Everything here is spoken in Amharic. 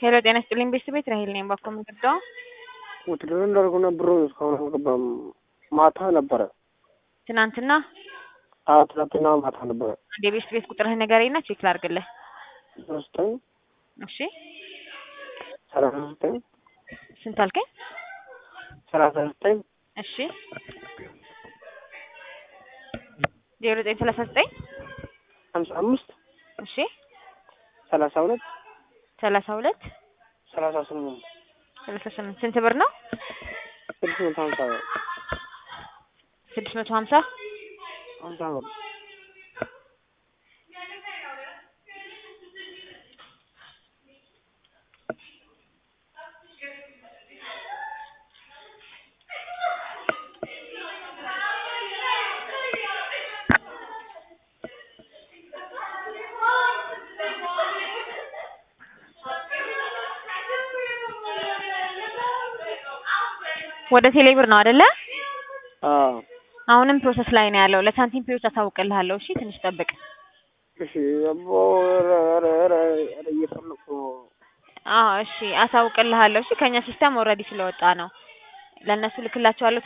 ሄሎ ጤና ይስጥልኝ ቤተሰቤት ራሄል ነኝ። ባኮ የምንገባው ውትድር እንዳልኩና ብሩ እስካሁን አልገባም። ማታ ነበረ። ትናንትና አዎ ትናንትና ማታ ነበረ። አንድ የቤት ቤት ቁጥርህ ንገረኝና ቼክ ላድርግልህ። ዘጠኝ እሺ ሰላሳ ዘጠኝ ስንት አልከኝ? ሰላሳ ዘጠኝ እሺ ዜሮ ዘጠኝ ሰላሳ ዘጠኝ ሀምሳ አምስት እሺ ሰላሳ ሁለት ሰላሳ ሁለት ሰላሳ ስምንት ሰላሳ ስምንት ስንት ብር ነው? ስድስት መቶ ሀምሳ ብር ስድስት መቶ ሀምሳ ሀምሳ ብር ወደ ቴሌ ብር ነው አይደለ? አዎ አሁንም ፕሮሰስ ላይ ነው ያለው። ለሳንቲም ፔዎች አሳውቅልሃለሁ። እሺ ትንሽ ጠብቅ። እሺ አቦ ኧረ ኧረ ኧረ ኧረ እየፈለኩ ነው። አዎ እሺ አሳውቅልሃለሁ። እሺ ከኛ ሲስተም ኦልሬዲ ስለወጣ ነው። ለእነሱ ልክላቸዋለሁ